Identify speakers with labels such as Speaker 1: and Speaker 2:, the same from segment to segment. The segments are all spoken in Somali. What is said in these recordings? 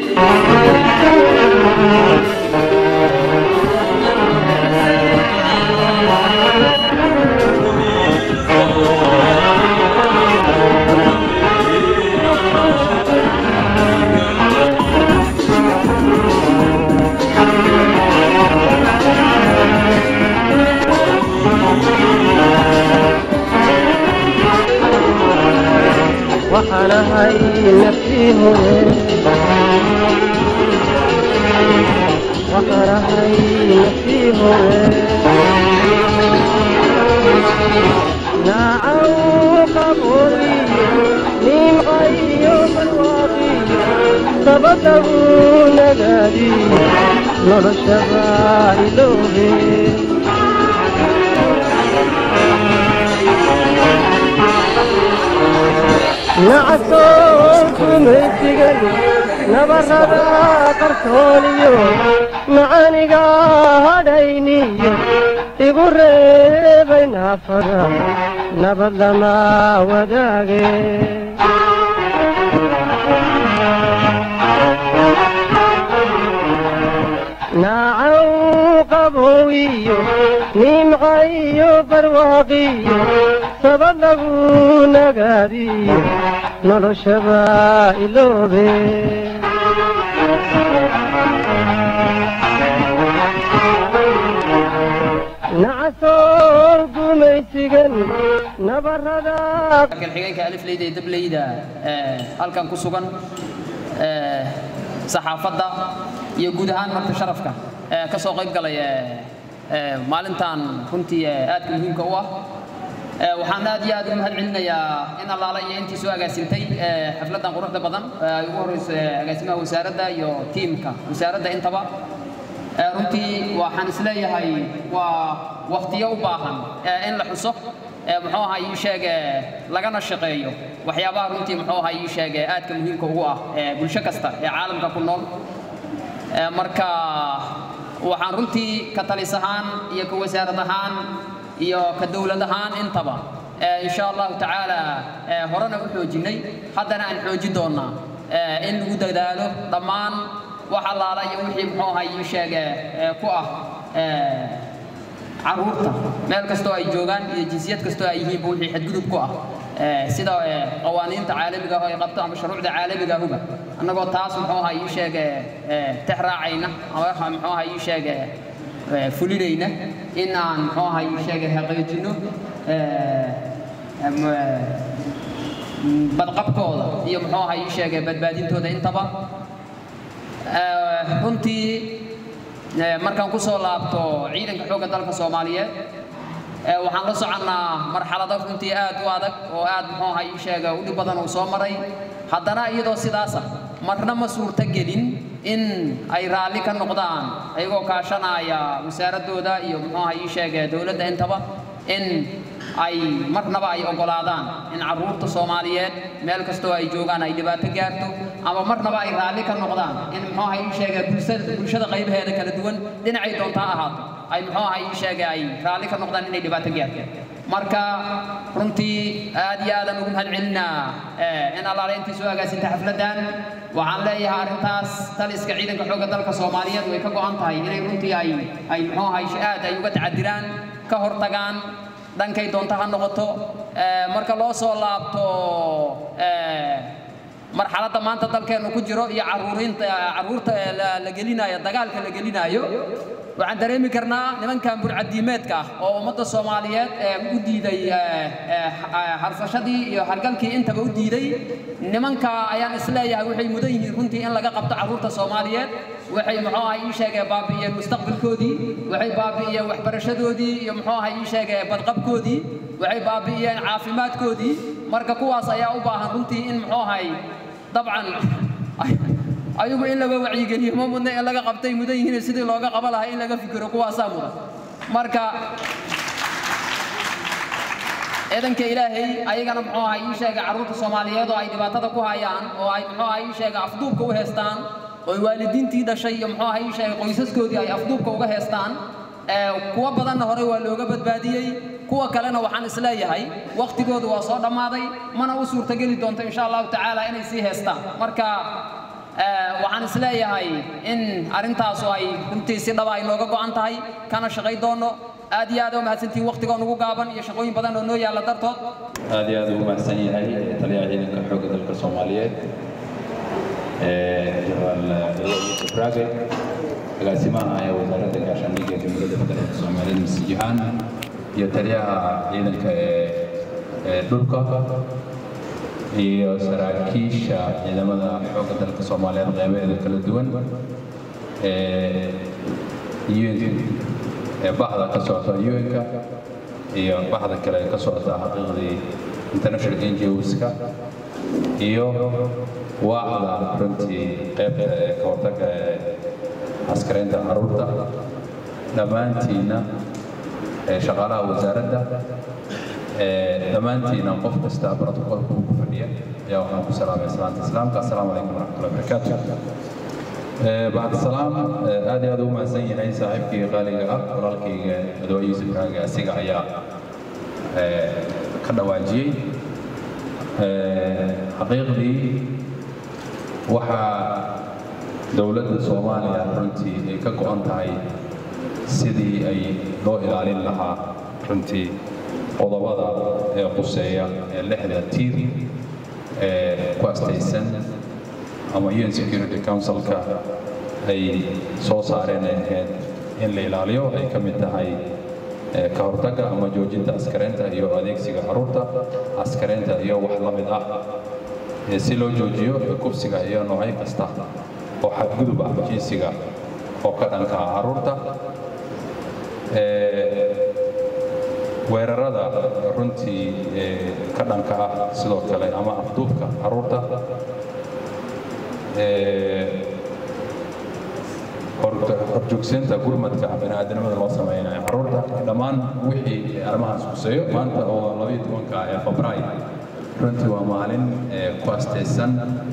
Speaker 1: waxaan ahay naftii hore waxaan ahay naftii hore naacaw qabooliyo nimcayo barwaaqiyo dabadagu nagaadiyo noloshaba iloobe nacasoo kumaysigan nabarada qarsooniyo macaniga hadhayniyo igu reebay naafada nabad lama wadaage naacaw qabowiyo nimcayo barwaaqiyo sabad lagu nagaadiyo noloshaba iloobe nacasoo gumaysigan nabarada
Speaker 2: xigeenka alifleyda ee dableyda halkan ku sugan saxaafadda iyo guud ahaan marka sharafka ka soo qayb galay maalintan runtii aadka muhiimka u ah waxaan aad iyo aad u mahad celinayaa in allaala iyo intii soo agaasintay xafladdan quruxda badan ay ugu horeyso agaasimaha wasaaradda iyo tiimka wasaaradda intaba runtii waxaan isleeyahay waa waktiyo u baahan in la xuso muxuu ahaa ii sheeg lagana shaqeeyo waxyaabaha runtii muxuu ahaa ii sheeg aadka muhiimka ugu ah bulsho kasta ee caalamka ku nool marka waxaan runtii ka talis ahaan iyo ka wasaarad ahaan iyo ka dowlad ahaan intaba insha allahu tacaala horena u xoojinnay haddana aan xoojin doonnaa in lagu dadaalo dhammaan wax allaala iyo wixii muxuu ahaa ii sheege ku ah caruurta meel kastoo ay joogaan iyo jinsiyad kastoo ay yihiinba wixii xadgudub ku ah sida qawaaniinta caalamiga ah oo ay qabto ama shuruucda caalamiga ahuba annagoo taas muxuu ahaa ii sheege tex raacayna ama muxuu ahaa ii sheege fulinayna in aan muxuu ahaa ii sheege haqeejinno badqabkooda iyo muxuu ahaa ii sheege badbaadintooda intaba runtii markaan ku soo laabto ciidanka xoogga dalka soomaaliyeed waxaan la soconnaa marxalado runtii aad u adag oo aad muxuu ahaa ii sheega u dhib badan uu soo maray haddana iyadoo sidaasa marna ma suurto gelin in ay raalli ka noqdaan ayagoo kaashanaya wasaaraddooda iyo muxuu ahaa ii sheega dowladda intaba in ay marnaba ay oggolaadaan in carruurta soomaaliyeed meel kastoo ay joogaan ay dhibaato gaarto ama marnaba ay raalli ka noqdaan in muxuu ahaa ii sheega bulshada bulshada qaybaheeda kala duwan dhinacay doonta ha ahaato ay muxuu ahaa ii sheega ay raalli ka noqdaan inay dhibaato gaarto marka runtii aad iyo aadan ugu mahad celinaa in allaale intii soo agaasinta xafladdan waxaan leeyahay arrintaas taliska ciidanka xoogga dalka soomaaliyeed way ka go'an tahay inay runtii ay ay muxuu ahaa aad ay uga tacadiraan ka hortagaan dhankay doonta ha noqoto marka loo soo laabto marxaladda maanta dalkeennu ku jiro iyo caruurinta carruurta la gelinayo dagaalka la gelinayo waxaan dareemi karnaa nimankan burcadiimeedka ah oo ummadda soomaaliyeed u diiday harsashadii iyo hargalkii intaba u diiday nimanka ayaan isleeyahay waxay mudan yihiin runtii in laga qabto carruurta soomaaliyeed waxay muxuu ahaa ii sheegee baabi'iyeen mustaqbalkoodii waxay baabi'iyeen waxbarashadoodii iyo muxuu ahaa ii sheegee badqabkoodii waxay baabi'iyeen caafimaadkoodii marka kuwaas ayaa u baahan runtii in muxuu ahay dabcan ayagu in laga wacyigeliyo ma mudna in laga qabtay mudan yihiin sidii looga qaba lahaa in laga fikiro kuwaasaa mudan marka ciidanka ilaahay ayagana muxuu ahaa ii sheega carruurta soomaaliyeed oo ay dhibaatada ku hayaan oo ay muxuu ahaa ii sheega afduubka u heestaan oo waalidiintii dhashay iyo muxuu ahaa ii sheega qoysaskoodii ay afduubka uga heestaan kuwa badanna horey waa looga badbaadiyey kuwa kalena waxaan isleeyahay waktigoodu waa soo dhammaaday mana u suurtageli doonto insha allahu tacaala inay sii heestaan marka waxaan isleeyahay in arrintaasu ay runtii si dhaba ay nooga go'an tahay kana shaqay doono aad iyo aad u mahadsantihiin waqtigoo nugu gaaban iyo shaqooyin badan oo noo yaalla dartood
Speaker 3: aad iyo aad ugu mahadsan yahay taliyaha ciidanka xoogga dalka soomaaliyeed jenaraal yusuf raage agaasimaha ee wasaaradda gaashaandhigga ee jamhuuriyadda federaalka soomaaliyeed mise jihaan iyo taliyaha ciidanka ee dhulka iyo saraakiisha ciidamada xoogga dalka soomaaliyeed qeybaheeda kala duwan ee bahda ka socota un-ka iyo bahda kale ee ka socota xaqiiqdii international ngos-ka iyo waacda runtii qaybta ee ka hortagga ee askaraynta caruurta dhammaantiinna shaqaalaha wasaaradda dhammaantiina qof kasta brotocolka uu ku fadhiya ayaa waxaan ku salaamay salaanta islaamka assalaamu calaykum waraxmatullahi wabarakaatu bacd salaam aad iyo aad ugu mahadsan yahay saaxiibkii qaaliga ah walaalkayga madawa yuusuf raage asiga ayaa ka dhawaajiyey xaqiiqdii waxaa dowladda soomaaliya runtii ay ka go'an tahay sidii ay loo ilaalin lahaa runtii qodobada ee quseeya ee lixda tiir ee ku astaysan ama un security councilka ay soo saareen ay ahayd in la ilaaliyo ay ka mid tahay ka hortagga ama joojinta askaraynta iyo adeegsiga caruurta askaraynta iyo wax la mid ah si loo joojiyo kufsiga iyo noocyo kasta oo xadgudub ah jinsiga oo ka dhanka ah caruurta weerarada runtii ka dhanka ah sidoo kale ama afduubka caruurta horjoogsiinta gurmadka bani'aadanimada loo sameynayo caruurta dhammaan wixii arrimahaas kuseeyo maanta oo labayo tobanka ee febraay runtii waa maalin ku astaysan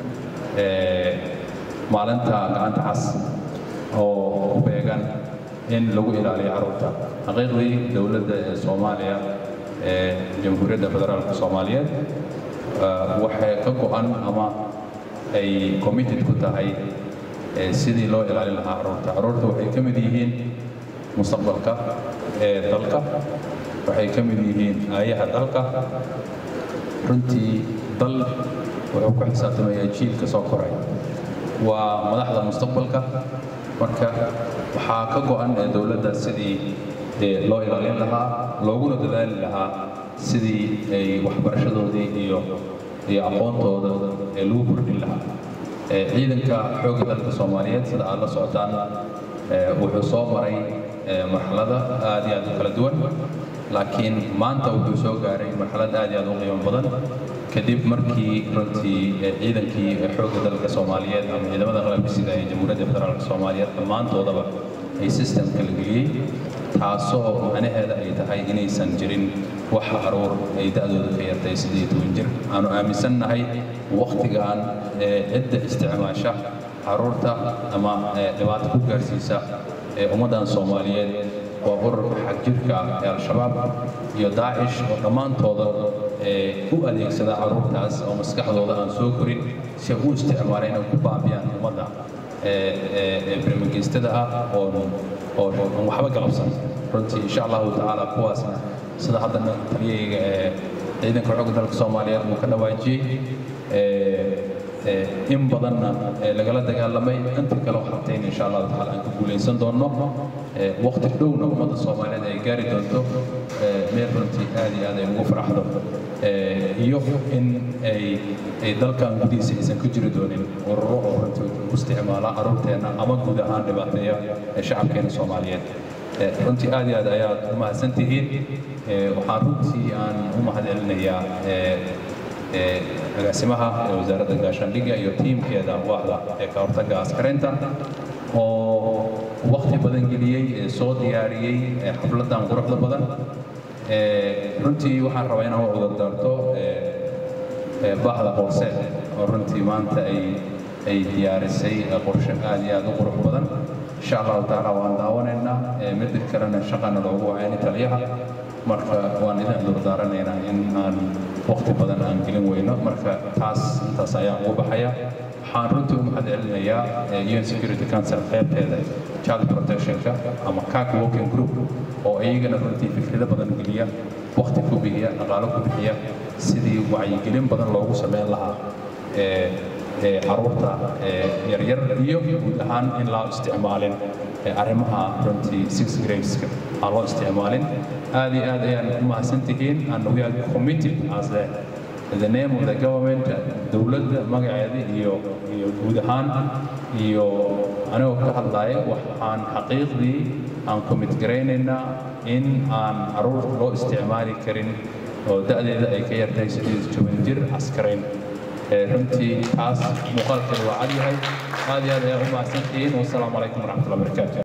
Speaker 3: maalinta gacanta cas oo ku beegan in lagu ilaaliyo caruurta xaqiiqdii dowladda ee soomaaliya ee jamhuuriyadda federaalka soomaaliyeed waxay ka go'an ama ay committed ku tahay sidii loo ilaalin lahaa caruurta caruurta waxay ka mid yihiin mustaqbalka ee dalka waxay ka mid yihiin aayaha dalka runtii dal wuxuu ku xisaabtamayaa jiilka soo koray waa madaxda mustaqbalka marka waxaa ka go'an ee dowladda sidii loo ilaalin lahaa looguna dadaali lahaa sidii ay waxbarashadoodii iyo iyo aqoontooda ee lagu kordhin lahaa ciidanka xoogga dalka soomaaliyeed sida aad la socotaan wuxuu soo maray marxalada aad iyo aad u kala duwan laakiin maanta wuxuu soo gaaray marxalad aad iyo aad u qiimo badan kadib markii runtii ciidankii xoogga dalka soomaaliyeed ama ciidamada qalabka sida ee jamhuuriyadda federaalka soomaaliyeed dhammaantoodaba ay systemka la geliyey taasoo macnaheeda ay tahay inaysan jirin wax caruur ay da'dooda ka yartay sidii toban jir aanu aaminsannahay wakhtigan cidda isticmaasha caruurta ama dhibaato ku gaarsiisa ee ummaddan soomaaliyeed waa ururka xagjirka ee al-shabaab iyo daacish oo dhammaantooda u adeegsada caruurtaas oo maskaxdooda aan soo korin si ay u isticmaalaan inay ku baabiyaan ummadda barnaamijyastada ah oo oo aan waxba galabsan runtii insha allahu tacaala kuwaasna sida hadda taliyayga ee ciidanka xoogga dalka soomaaliyeed uu ka dhawaajiyey in badanna lagala dagaalamay inta kale waxabtayn insha allahu tacaala aan ka guulaysan doonno waqti dhowna ummadda soomaaliyeed ay gaari doonto meel runtii aad iyo aad ay ugu faraxdo iyo in ay ay dalkan gudihiisa aysan ka jiri doonin ururo oo runtii u isticmaala caruurteenna ama guud ahaan dhibaateeya ee shacabkeena soomaaliyeed runtii aad iyo aad ayaad u mahadsan tihiin waxaan runtii aan u mahadcelinayaa agaasimaha ee wasaaradda gaashaandhigga iyo tiimkeeda waaxda ee ka hortagga askaraynta oo waqti badan geliyey ee soo diyaariyey xafladan quruxda badan runtii waxaan rabaa inaan u cudurdaarto bahda hoose oo runtii maanta ay ay diyaarisay qorshe aad iyo aad u qurux badan insha allahu tacaala waan daawanaynaa mid kalena shaqana loogu wacayni taliyaha marka waan idin cudurdaaranaynaa in aan waqti badan aan gelin weyno marka taas intaas ayaan ugu baxaya waxaan runtii u mahad celinayaa un security council qaybteeda child protectionka ama cac working group oo iyagana runtii fikrado badan geliya waqti ku bixiya dhaqaalo ku bixiya sidii wacyigelin badan loogu sameyn lahaa caruurta yaryar iyo guud ahaan in loo isticmaalin arrimaha runtii six gradeska aan loo isticmaalin aad iyo aad ayaan u mahadsantihiin and we are committed as the the name of the government dowladda magaceeda iyo iyo guud ahaan iyo anigoo ka hadlaya waxaan xaqiiqdii aan commit garaynaynaa in aan caruurta loo isticmaali karin oo da'deeda ay ka yartahay sideed toban jir askarayn runtii taas muuqaalkeeda waa cad yahay aad iyo aad ayaan u mahadsantihiin wasalaamu calaykum waraxmatullahi wabarakaatu